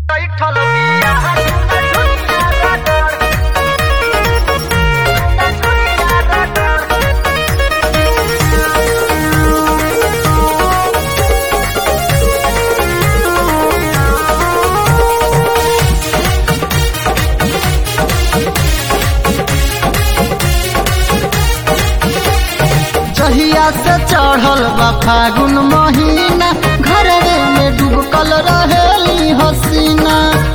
बैठल बिया दुनिया रगड़ दुनिया रगड़ जहिया से चढ़ल बा फागुन महीना घरवे में डूबकल रहेली हसीना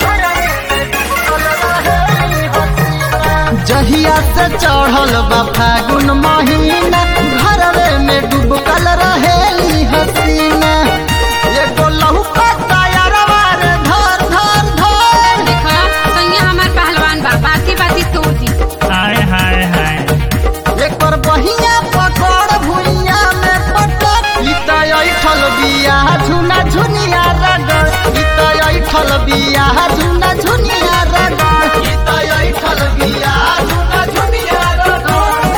जहिया से चढ़ल बा फागुन महीना घरवे में डूबकल रहेली हसीना एगो लहुका तायरवा रे धर धर धर देखा सैया हमार पहलवान बा बाती बाती तोड़ दी हाय हाय हाय एकर बहिया पकड़ भुइया में पटक इता ऐठल बिया झुना झुनिया रगड़ इता ऐठल बिया झुना झुनिया रगड़ इता ऐठल बिया झुना झुनिया रगड़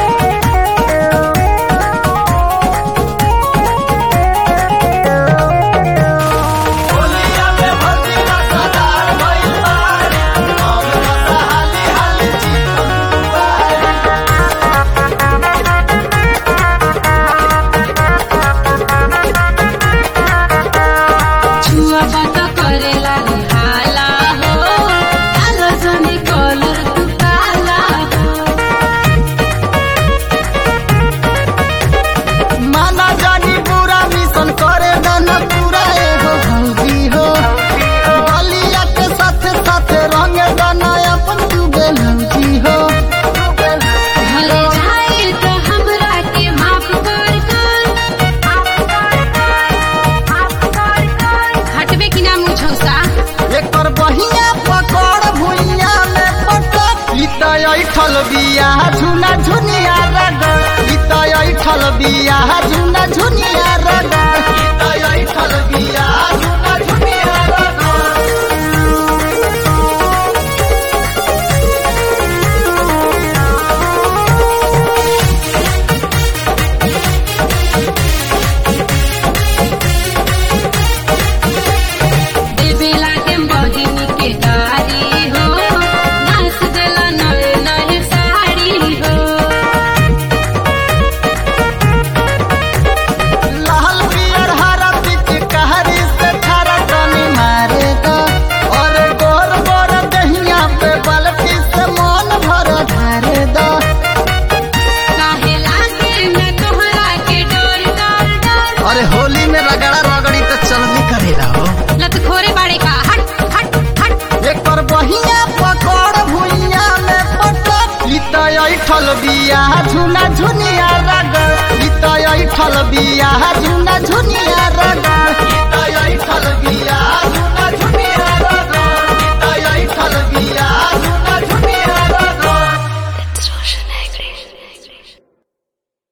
होलिया में भर्ती ना सदार भइल बारे हम रसाली हाली चिकन बारे छुआ बात करेला रे हाला हो आलो जने कलर तू काला हो माना जानी पूरा मिशन करे दाना पूरा एगो भौजी हो बलिया के साथे साथे रंग दाना अपन तू बेलौजी हो घरे जाए तो हमरा के माफ कर कर हटबे कि ना मुझौसा एकर बहिया पकड़ भुइया में पटक इता ऐठल बिया झुना झुनिया रगड़ इता ऐठल बिया झुना झुनिया रगड़ इता ऐठल बिया झुना झुनिया रगड़ देवेला के बहिनी के गारी हो नाच देला नए नए साड़ी हो लाल पियर हरा पिच कहरी से थारा टनी मारे द और गोर गोर दहिया पे बलटी से मन भर धारे द काहे लागे न तोहरा के डर डर डर अरे होली में रगड़ा रगड़ी तो चलनी करेला हो लत खोरे बाड़े का हट हट हट एकर बहिया पकड़ भुइया में पटक इता ऐठल बिया झुना झुनिया रगड़ इता ऐठल बिया झुना झुनिया